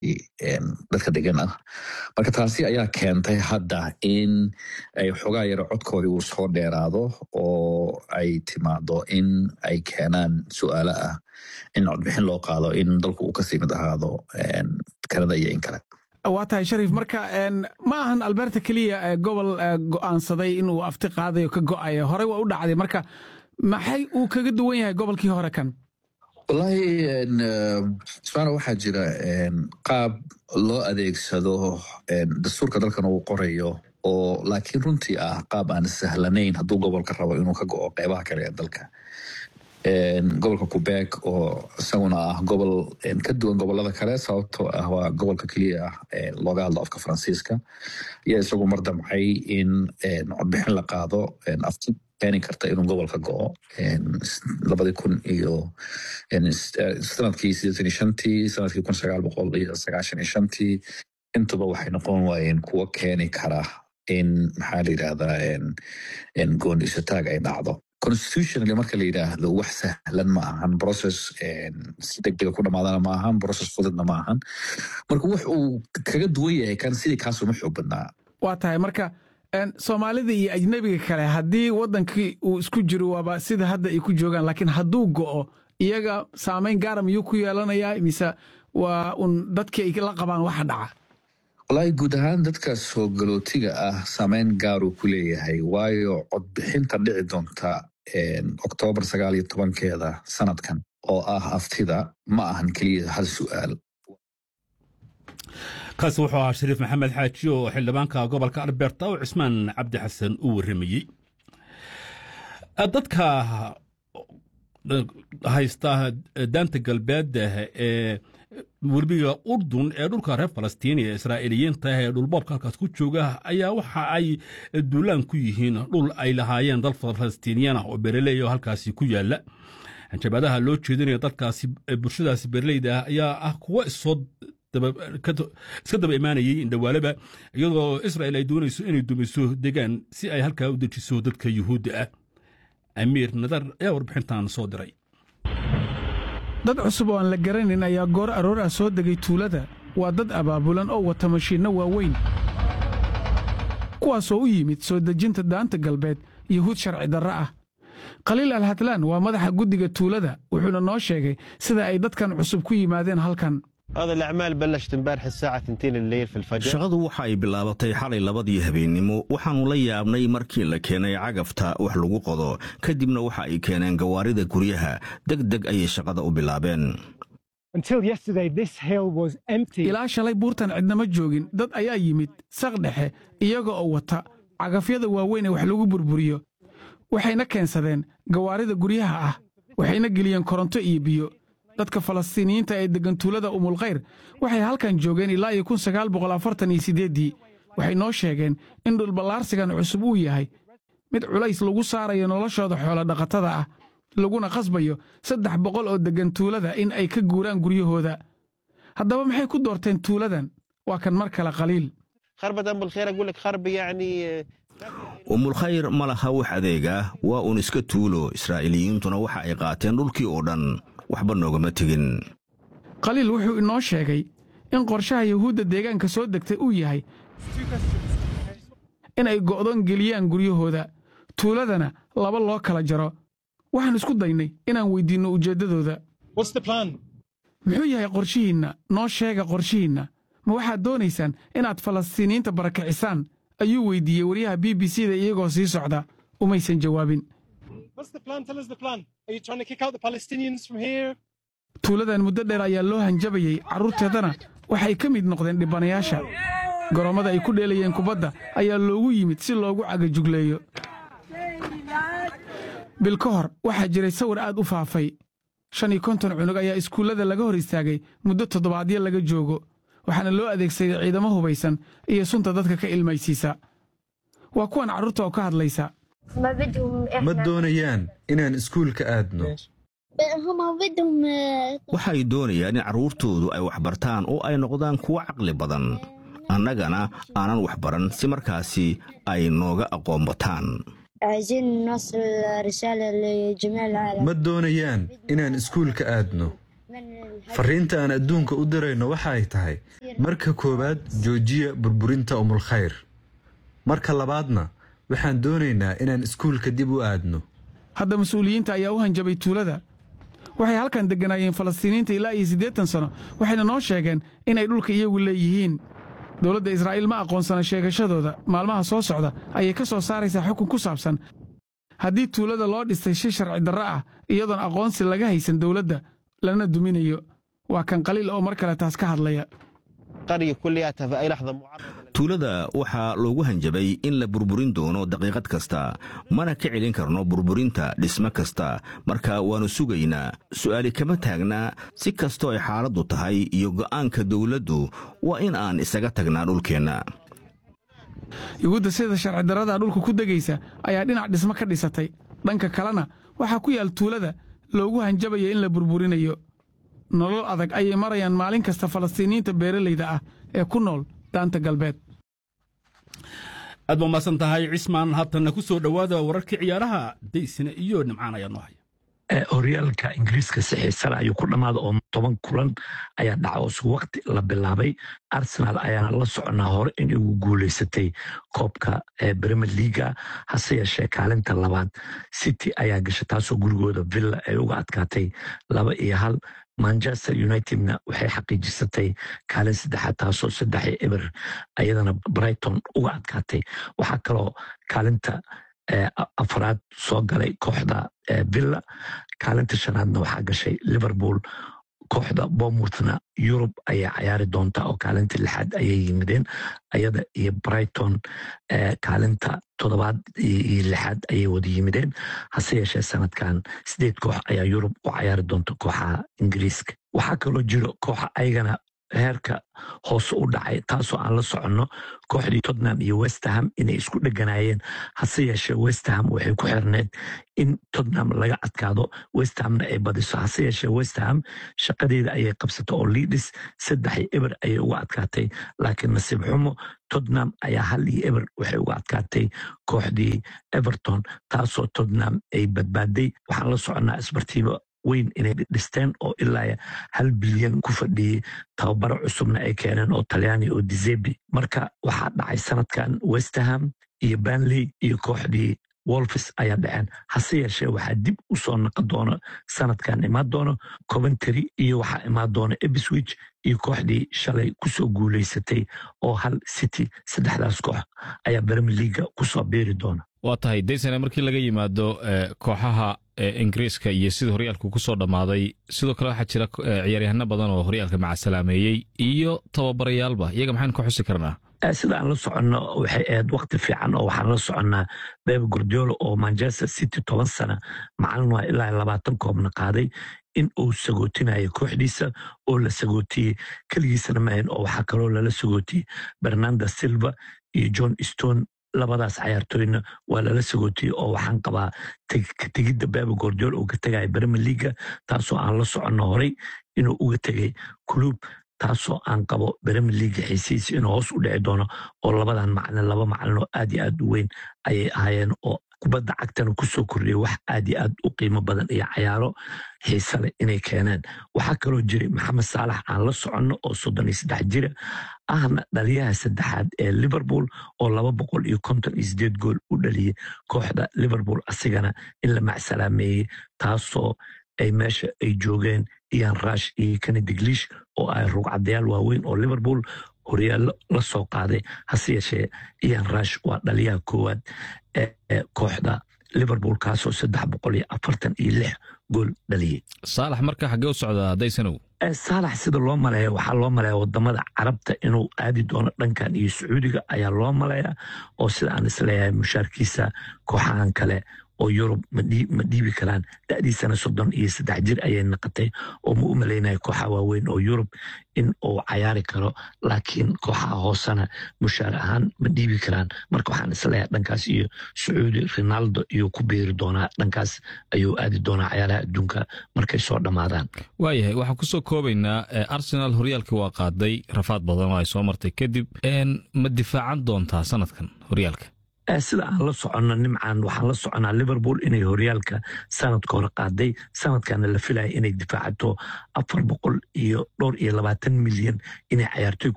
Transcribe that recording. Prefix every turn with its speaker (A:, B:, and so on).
A: dadka degan ah marka taasi ayaa keentay hadda in ay xogaa yaro codkoodii uu soo dheeraado oo ay timaado in ay keenaan su-aalo ah in codbixin loo qaado in dalku uu kasii mid ahaado kanada iyo in kale
B: waa tahay shariif marka ma ahan alberta keliya gobol go'aansaday inuu afti qaadayo ka go'ayo horey waa u dhacday marka maxay uu kaga duwan yahay gobolkii hore kan
A: wallaahi smaana waxaa jira qaab loo adeegsado dastuurka dalkan uu qorayo oo laakiin runtii ah qaab aan sahlanayn hadduu gobolka rabo inuu ka go'o qeybaha kale ee dalka gobolka quebec oo isaguna ah gobol ka duwan gobolada kale sababtoo ah waa gobolka keliya ah looga hadlo afka faransiiska iyo isagu mar damcay in codbixin la qaado afti keeni karta inuu gobolka go'o labadii kun iyo sanadkii sideetan iyo shantii sanadkii kun sagaal boqol iyo sagaashan iyo shantii intuba waxay noqon waayeen kuwo keeni kara in maxaa la yidhahdaa goondisataag ay dhacdo constitutionally marka la yidhaahdo wax sahlan ma ahan process si degdega ku dhamaadana ma ahan process fududna ma ahan marka wax uu kaga duwan yahay kan sidii kaasuma xoog badnaa
B: waa tahay marka soomaalida iyo ajnebiga kale haddii waddankii uu isku jiro waaba sida hadda ay ku joogaan laakiin hadduu go'o iyaga saamayn gaara miyuu ku yeelanayaa mise waa un dadkii ay la qabaan waxa dhaca
A: wallaahi guud ahaan dadka soo galootiga ah saameyn gaaruu ku leeyahay waayo codbixinta dhici doonta oktoobar sagaal iyo tobankeeda sanadkan oo ah aftida ma ahan keliya hal su'aal
C: kaasi wuxuu ahaa shariif maxamed xaaji oo xildhibaanka gobolka alberta oo cismaan cabdi xasan u warramayey dadka haysta daanta galbeed ee werbiga urdun ee dhulka reer falastiin ee israa'iiliyiinta ee dhulboobka halkaas ku jooga ayaa waxa ay duulaan ku yihiin dhul ay lahaayeen dal falastiiniyan ah oo bereley oo halkaasi ku yaala hanjabaadaha loo jeedinaya dadkaasi bulshadaasi bereleyda ah ayaa ah kuwo isoo iska daba imaanayay indhawaalaba iyadoo israel ay doonayso inay dumiso degaan si ay halkaa u dejiso dadka yuhuudda ah amiir nadar ayaa warbixintan soo diray
B: dad cusub oo aan la garanayn ayaa goor aroor ah soo degay tuulada waa dad abaabulan oo wata mashiinno waaweyn kuwaasoo u yimid soo dejinta daanta galbeed yuhuud sharci darra ah khaliil alhatlaan waa madaxa guddiga tuulada wuxuuna noo sheegay sida ay dadkan cusub ku yimaadeen halkan
D: shaqadu waxa ay bilaabatay xalay labadii habeennimo waxaannu la yaabnay markii la keenay cagafta wax lagu qodo kadibna waxa ay keeneen gawaarida guryaha deg deg ayay shaqada u bilaabeen
B: ilaa shalay buurtan cidnama joogin dad ayaa yimid saq dhexe iyaga oo wata cagafyada waaweyn ee wax lagu burburiyo waxayna keensadeen gawaarida guryaha ah waxayna geliyeen koronto iyo biyo dadka falastiiniyiinta ee deggan tuulada umulkhayr waxay halkan joogeen ilaa iyo kun sagaal boqol afartan iyo siddeeddii waxay noo sheegeen in dhulballaarsigan cusub uu yahay mid culays lagu saarayo noloshooda xoolodhaqatada ah laguna khasbayo saddex boqol oo deggan tuulada in ay ka guuraan guryahooda haddaba maxay ku doorteen tuuladan waa kan mar kale khaliil
D: umulkhayr ma laha wax adeeg ah waa uun iska tuulo israa'iiliyiintuna waxa ay qaateen dhulkii oo dhan waxba noogama tegin
B: khaliil wuxuu inoo sheegay in qorshaha yuhuudda deegaanka soo degtay uu yahay in ay go'doon geliyaan guryahooda tuuladana laba loo kala jaro waxaan isku daynay inaan weyddiinno ujeeddadooda muxuu yahay qorshihiinna noo sheega qorshihiinna ma waxaad doonaysaan inaad falastiiniyiinta barakacisaan ayuu weyddiiyey waryaha b b c da iyagoo sii socda umaysan jawaabin tuuladan muddo dheer ayaa loo hanjabayey carruurteedana waxay ka mid noqdeen dhibanayaasha garoommada ay ku dheelayeen kubadda ayaa loogu yimid si loogu cagajugleeyo bil ka hor waxaa jiray sawir aad u faafay shan iyo konton cunug ayaa iskuullada laga hor istaagay muddo toddobaadyo laga joogo waxaana loo adeegsaday ciidamo hubaysan iyo sunta dadka ka ilmaysiisa waa kuwan carruurta oo ka hadlaysa
E: ma doonayaan inaan iskuulka aadno
D: waxay doonayaan in carruurtoodu ay waxbartaan oo ay noqdaan kuwo caqli badan annagana aanan waxbaran si markaasi ay nooga aqoon bataan
E: ma doonayaan inaan iskuulka aadno fariinta aan adduunka u dirayno waxa ay tahay marka koowaad joojiya burburinta umulkhayr marka labaadna waxaan doonaynaa inaan iskuulka dib u aadno
B: hadda mas-uuliyiinta ayaa u hanjabay tuulada waxay halkan degganaayeen falastiiniinta ilaa iyo siddeetan sano waxayna noo sheegeen inay dhulka iyagu leeyihiin dowladda israa'iil ma aqoonsana sheegashadooda maalmaha soo socda ayay ka soo saaraysaa xukun ku saabsan haddii tuulada loo dhistay shi sharci darro ah iyadoon aqoonsi laga haysan dowladda lana duminayo waa kan qaliil oo mar kale taas ka hadlaya
D: tuulada waxaa loogu hanjabay in la burburin doono daqiiqad kasta mana ka celin karno burburinta dhismo kasta marka waannu sugaynaa su'aali kama taagnaa si kastoo ay xaaladdu tahay iyo go'aanka dawladdu waa in aan isaga tagnaa dhulkeenna
B: yuhuudda sida sharci darrada dhulka ku degaysa ayaa dhinac dhismo ka dhisatay dhanka kalena waxaa ku yaal tuulada loogu hanjabaya in la burburinayo nolol adag ayay marayaan maalin kasta falastiiniyiinta beeralayda ah ee ku nool daanta galbeed
C: aad ba umaasan tahay cismaan haatanna ku soo dhowaada wararkii ciyaaraha daysina iyo nimcaan ayaa noo haya
F: horyaalka ingiriiska si xiisale ayuu ku dhammaada oo toban kulan ayaa dhaca oo isku wakti la bilaabay arsenal ayaana la soconaa hore in ugu guulaysatay koobka premier leaga hase yeeshee kaalinta labaad city ayaa gasha taasoo gurigooda villa ay uga adkaatay laba iyo hal manchester unitedna waxay xaqiijisatay kaalin saddexaad taasoo saddex eber ayadana brighton uga adkaatay waxaa kaloo kaalinta afraad soo galay kooxda villa kaalinta shanaadna waxaa gashay liverpool kooxda bomouthna yurub ayaa cayaari doonta oo kaalinta lixaad ayay yimideen ayada iyo brighton kaalinta toddobaad iyo lixaad ayay wada yimideen hase yeeshee sanadkan sideed koox ayaa yurub u cayaari doonta kooxaha ingiriiska waxaa kaloo jiro kooxa ayagana heerka hoose u dhacay taasoo aan la soconno kooxdii tottenham iyo westerham inay isku dheganaayeen hase yeeshee westerham waxay ku xirneed in tottenham laga adkaado westerhamna ay badiso hase yeeshee westerham shaqadeeda ayay qabsatay oo liidhis saddex eber ayay uga adkaatay laakiin nasiib xumo tottenham ayaa hal iyo eber waxay uga adkaatay kooxdii everton taasoo tottenham ay badbaaday waxaan la soconnaa isbartiiba weyn inay dhisteen oo ilaa hal bilyan ku fadhiyey tababaro cusubna ay keeneen oo talyaani oo dizebi marka waxaa dhacay sanadkan westerham iyo banley iyo kooxdii wolfis ayaa dhaceen hase yeeshee waxaa dib u soo naqon doono sanadkan imaan doono coventry iyo waxaa imaan doona ebswich iyo kooxdii shalay kusoo guulaysatay oo hal city saddexdaas koox ayaa bremi leaga kusoo biiri doona
G: waa tahay daysane markii laga yimaado kooxaha ingiriiska iyo sida horyaalku ku soo dhammaaday sidoo kale waxaa jira ciyaaryahano badan oo horyaalka macasalaameeyey iyo tababarayaalba iyaga maxaynu ka xusi karnaa
F: sida aan la soconno waxay ahayd wakti fiican oo waxaan la soconnaa beb gordiola oo manchester city toban sana macalin waa ilaa labaatan koobna qaaday in uu sagootinayo kooxdiisa oo la sagootiyey keligiisana maahan oo waxaa kaloo lala sagootiyey bernanda silva iyo john stone labadaas cayaartooyna waa lala sagootiyey oo waxaan qabaa tegidda bebe gordiol uu ka tegaya bremier leaga taasoo aan la soconno horay inuu uga tegay club taasoo aan qabo bremier leaga xiisihiisa inuu hoos u dhici doono oo labadan macalin laba macalin oo aad iyo aad u weyn ayay ahaayeen oo kubadda cagtana kusoo kordhiyay wax aad iyo aad u qiimo badan iyo cayaaro xiise leh inay keeneen waxaa kaloo jiray maxamed saalax aan la soconno oo soddon iyo saddex jira ahna dhaliyaha saddexaad ee liverpool oo laba boqol iyo konton iyo sideed gool u dhaliyey kooxda liverpool asigana in la macsalaameeyey taasoo ay meesha ay joogeen ian rush iyo kennedy glish oo ay rugcadayaal waaweyn oo liverpool horyaallo la soo qaaday hase yeeshee ian rush waa dhaliyaha koowaad ee kooxda liverpool kaasoo saddex boqol iyo afartan iyo lix gool dhaliyey
G: saalax marka xaggee u socdaa daysanow
F: saalax sida loo maleeya waxaa loo maleeya wadamada carabta inuu aadi doono dhankan iyo sacuudiga ayaa loo maleeya oo sida aan isleeyahay mushaarkiisa kooxahan kale oo yurub ma dhiibi karaan da'diisana soddon iyo saddex jir ayay naqatay oo ma u malaynaya kooxa waaweyn oo yurub in uu cayaari karo laakiin kooxaha hoosena mushaar ahaan ma dhiibi karaan marka waxaan isleeyahay dhankaas iyo sacuudi ronaldo iyuu ku biiri doonaa dhankaas ayuu aadi doonaa cayaaraha adduunka markay soo dhammaadaan
G: waayahay waxaan kusoo koobaynaa arsenal horyaalkii waa qaaday rafaad badan oo ay soo martay kadib ma difaacan doontaa sanadkan horyaalka
F: sida aan la soconno nimcan waxaan la soconaa liverpool inay horyaalka sanadka hore qaaday sanadkana la filaya inay difaacato afar boqol iyo dhowr iyo labaatan milyan inay cayaartoy